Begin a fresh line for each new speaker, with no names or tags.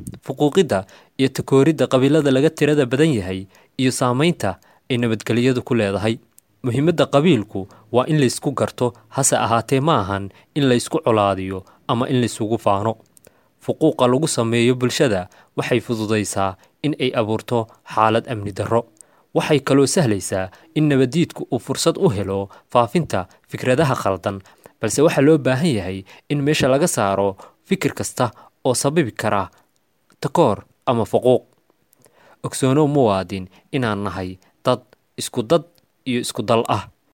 fuquuqidda iyo takooridda qabiilada laga tirada badan yahay iyo saamaynta ay nabadgelyadu ku leedahay muhiimadda qabiilku waa in laysku garto hase ahaatee ma ahan in laysku colaadiyo ama in laysugu faano fuquuqa lagu sameeyo bulshada waxay fududaysaa in ay abuurto xaalad amni darro waxay kaloo sahlaysaa in nabaddiidku uu fursad u helo faafinta fikradaha khaldan balse waxaa loo baahan yahay in meesha laga saaro fikir kasta oo sababi kara takoor ama fuquuq ogsoonow muwaadin inaan nahay dad isku dad iyo isku dal ah